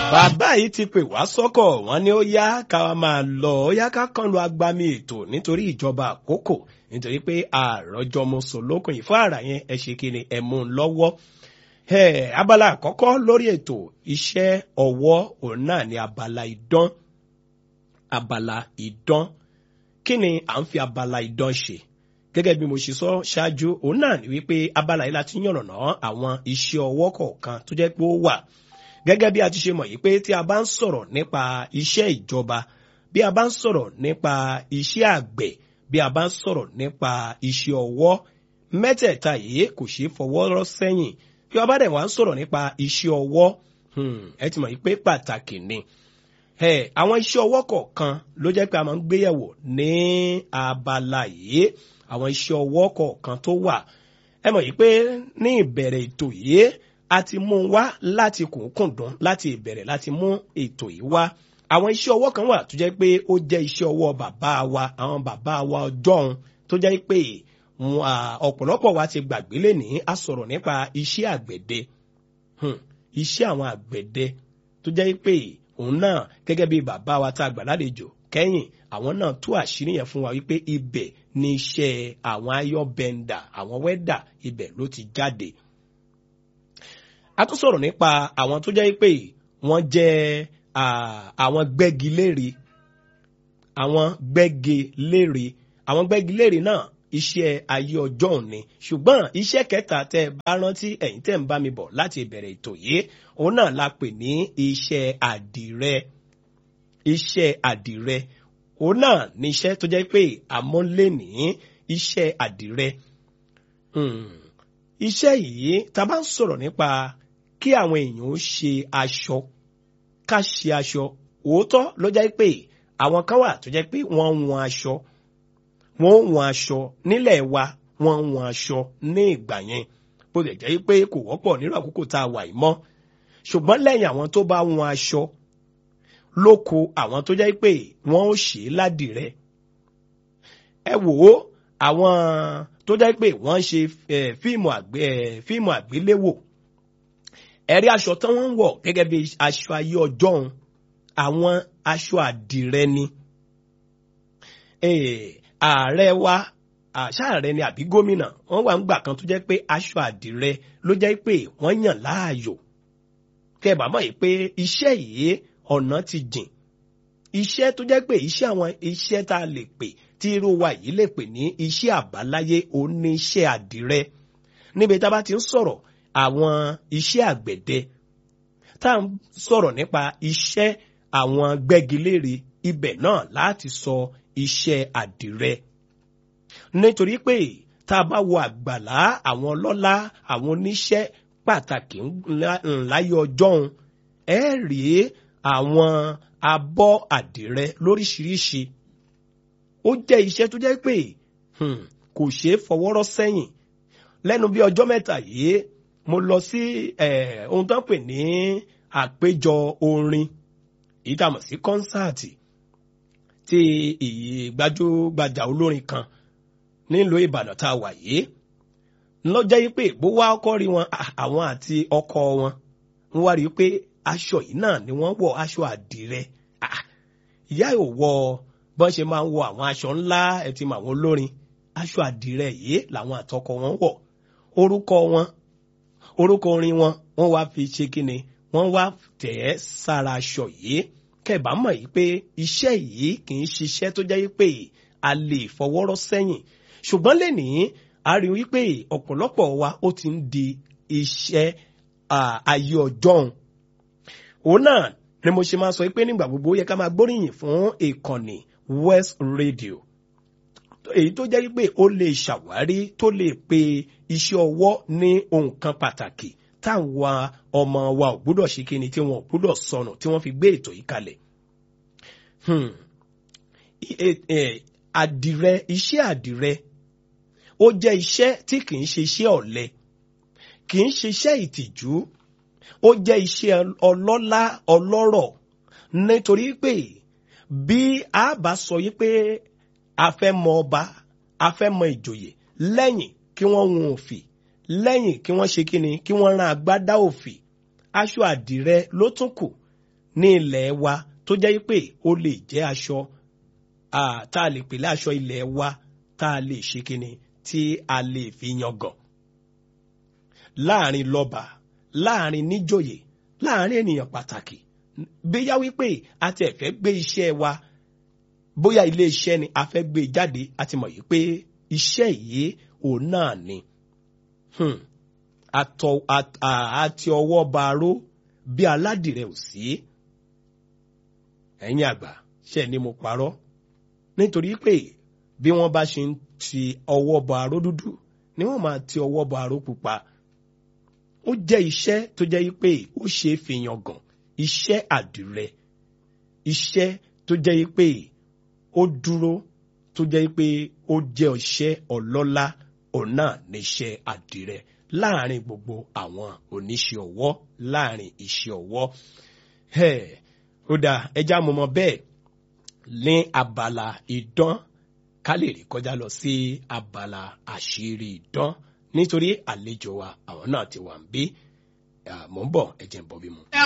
bàbá yìí ti pè wá sọ́kọ̀ wọ́n ní ó yá ká máa lọ ó yá ká kàn lu agbami ètò nítorí ìjọba àkókò nítorí pé àròjọmọsọ lókun yìí fún àrà yẹn ẹ ṣe kí ni ẹ mú un lọ́wọ́ abala àkọ́kọ́ lórí ètò iṣẹ́ ọwọ́ òun náà ni abala idán abala idán kí ni à ń fi abala idán ṣe gẹ́gẹ́ bí mo ṣe sọ ṣáájú òun náà ni wípé abala yìí láti yànnàná àwọn iṣẹ́ ọwọ́ kọ̀ọ̀kan tó jẹ́ pé ó wà gẹ́gẹ́ bí a ti ṣe mọ̀ yìí pé tí a bá ń sọ̀rọ̀ nípa iṣẹ́ ìjọba bí a bá ń sọ̀rọ̀ nípa iṣẹ́ àgbẹ̀ bí a bá ń sọ̀rọ̀ nípa iṣẹ́ ọwọ́ mẹ́tẹ̀ẹ̀ta yìí kò ṣeé fọwọ́ rọ́ sẹ́yìn bí a bá dẹ̀ wá ń sọ̀rọ̀ nípa iṣẹ́ ọwọ́ ẹ ti mọ̀ yìí pé pàtàkì ni àwọn iṣẹ́ ọwọ́ kọ̀ọ̀kan ló jẹ́ pé a máa ń gbéyẹ̀wò ní abala yìí àwọn iṣẹ́ ọwọ́ kọ̀ọ̀kan tó wà ẹ mọ̀ yìí pé ní ìbẹ̀rẹ̀ ètò yìí a ti mú un wá láti kùnkùndùn láti ìbẹ̀rẹ̀ láti mú ètò yìí wá àwọn iṣẹ́ ọwọ́ kan wà tó jẹ́ pé ó jẹ́ iṣẹ́ ọwọ́ bàbá wa àwọn bàbá wa ọjọ́un tó jẹ́ pé ọ̀pọ̀lọpọ̀ wa ti gbàgbé lẹ́ni a sọ̀rọ̀ nípa iṣẹ́ àgbẹ̀dẹ iṣẹ́ àwọn àgbẹ̀dẹ tó jẹ́ pé òun náà gẹ́gẹ́ bí bàbá wa tá a gbà lálejò kẹ́yìn àwọn náà tú àṣírí yẹn fún wa wípé ibẹ̀ ni iṣẹ́ àwọn ayọ́bẹ̀ndà àwọn wẹ́dà ibẹ̀ ló ti jáde a tún sọ̀rọ̀ nípa àwọn tó jẹ́ pé wọ́n jẹ́ àwọn gbẹ́gilére àwọn gbẹ́gilére àwọn gbẹ́gilére náà iṣẹ́ ayé ọjọ́ òní ṣùgbọ́n iṣẹ́ kẹta tẹ́ bá rántí ẹ̀yin tẹ́ ń bá mi bọ̀ láti ìbẹ̀rẹ̀ ètò yìí òun náà la pè ní iṣẹ́ àdìrẹ iṣẹ́ àdìrẹ òun náà ní iṣẹ́ tó jẹ́ pé àmọ́lé ní iṣẹ́ àdìrẹ iṣẹ́ yìí tá a bá ń sọ̀rọ̀ nípa kí àwọn èèyàn ó ṣe aṣọ ká ṣe aṣọ òótọ́ ló jẹ́ pé àwọn kan wà tó jẹ́ pé wọ́n ń wọn aṣọ wọ́n ń wọn aṣọ nílẹ̀ wa wọ́n ń wọn aṣọ ní ìgbà yẹn bó lè jẹ́ pé kò wọ́pọ̀ nírú àkókò tá a wà yìí mọ́ ṣùgbọ́n lẹ́yìn àwọn tó bá wọn aṣọ lóko àwọn tó jẹ́ pé wọ́n ó ṣe é ládìrẹ ẹ wò ó àwọn tó jẹ́ pé wọ́n ṣe fíìmù àgbéléwò ẹ̀rí aṣọ tán wọ́n ń wọ̀ gẹ́gẹ́ bí aṣọ ayé ọjọ́ òun àwọn aṣọ àdìrẹ ni ààrẹ wa àṣàrẹ ni àbí gómìnà wọ́n wà ń gbà kan tó jẹ́ pé aṣọ àdìrẹ ló jẹ́ pé wọ́n yàn láàyò kẹbà mọ̀ yìí pé iṣẹ́ yìí ọ̀nà ti jìn iṣẹ́ tó jẹ́ pé iṣẹ́ àwọn iṣẹ́ tá a lè pè tí irú wa yìí lè pè ní iṣẹ́ àbáláyé òun ní iṣẹ́ àdìrẹ níbi tá a bá ti ń sọ̀rọ̀ àwọn iṣẹ́ àgbẹ̀dẹ tá à ń sọ̀rọ̀ nípa iṣẹ́ àwọn gbẹ́gilére ibẹ̀ náà láti sọ iṣẹ́ àdìrẹ nítorí pé tá a bá wo àgbàlá àwọn ọlọ́lá àwọn oníṣẹ́ pàtàkì ńláyé ọjọ́un ẹ rí àwọn abọ́ àdìrẹ lóríṣiríṣi ó jẹ́ iṣẹ́ tó jẹ́ pé kò ṣeé fọwọ́rọ́ sẹ́yìn lẹ́nu bí ọjọ́ mẹ́ta yìí mo lọ sí ohun tó ń pè ní àpéjọ orin èyí tá a mọ̀ sí kọ́nsáàtì tí ìgbàjúgbajà olórin kan nílùú Ìbàdàn tá a wà yìí lọ́jọ́ yìí pé bó wá ọkọ rí wọn àwọn àti ọkọ wọn wọ́n wá rí i pé aṣọ yìí náà ni wọ́n wọ̀ aṣọ àdìrẹ ìyá ò wọ bọ́n ṣe máa ń wọ àwọn aṣọ ńlá ẹ̀ ti mọ àwọn olórin aṣọ àdìrẹ yìí làwọn àtọkọ wọn wọ̀ orúkọ wọn orúkọ orin wọn wọ́n wá fi ṣe kíni wọ́n wá tẹ̀ ẹ́ sára aṣọ yìí kẹbà mọ̀ yìí pé iṣẹ́ yìí kì í ṣiṣẹ́ tó jẹ́ pé a lè fọwọ́rọ́ sẹ́yìn ṣùgbọ́n lẹ́nìí a rí wípé ọ̀pọ̀lọpọ̀ wa ó ti ń di iṣẹ́ ayé ọjọ́un òun náà ni mo ṣe máa sọ pé nígbà gbogbo ó yẹ ká máa gbóríyìn fún ìkànnì West Radio èyí tó jẹ́ pé ó lè ṣàwárí tó lè pe iṣẹ́ ọwọ́ ní ohun kan pàtàkì táwọn ọmọ wa ò gbúdọ̀ ṣe kíni tí wọn ò gbúdọ̀ sọnù tí wọ́n fi gbé ètò yìí kalẹ̀. àdìrẹ iṣẹ́ àdìrẹ ó jẹ́ iṣẹ́ tí kì í ṣe iṣẹ́ ọ̀lẹ kì í ṣe iṣẹ́ ìtìjú ó jẹ́ iṣẹ́ ọlọ́lá ọlọ́rọ̀ nítorí pé bí a bá sọ yí pé a fẹ́ mọ ọba a fẹ́ mọ ìjòyè lẹ́yìn kí wọ́n hun òfì lẹ́yìn kí wọ́n ṣe kíni kí wọ́n rán agbádá òfì aṣọ àdìrẹ ló tún kù ní ilẹ̀ wa tó jẹ́ pé ó lè jẹ́ aṣọ tá a lè pè láṣọ ilẹ̀ wa tá a lè ṣe kíni tí a lè fi yangàn láàrin lọ́ba láàrin níjòyè láàrin ènìyàn pàtàkì bóyá wípé a ti ẹ̀fẹ́ gbé iṣẹ́ wa bóyá ilé iṣẹ́ ni a fẹ́ gbé jáde a ti mọ̀ yìí pé iṣẹ́ yìí òun náà ni àti ọwọ́ ba aró bí aládìrẹ ò sí ẹ̀yin àgbà ṣe ni mo parọ́ nítorí pé bí wọ́n bá ṣe ń ti ọwọ́ bọ aró dúdú ni wọ́n máa ti ọwọ́ bọ aró pupa ó jẹ́ iṣẹ́ tó jẹ́ pé ó ṣe é fi yangàn iṣẹ́ àdìrẹ iṣẹ́ tó jẹ́ pé ó dúró tó jẹ́ pé ó jẹ́ iṣẹ́ ọlọ́lá òun náà níṣẹ́ àdìrẹ láàrin gbogbo àwọn oníṣẹ́ ọwọ́ láàrin iṣẹ́ ọwọ́ ó dáa ẹja mọ̀mọ́ bẹ́ẹ̀ ní abala idán ká lè rí kọjá lọ sí abala àṣírí idán nítorí àlejò wa àwọn náà ti wà ń bí mò ń bọ̀ ẹ̀jẹ̀ ń bọ̀ bí mu.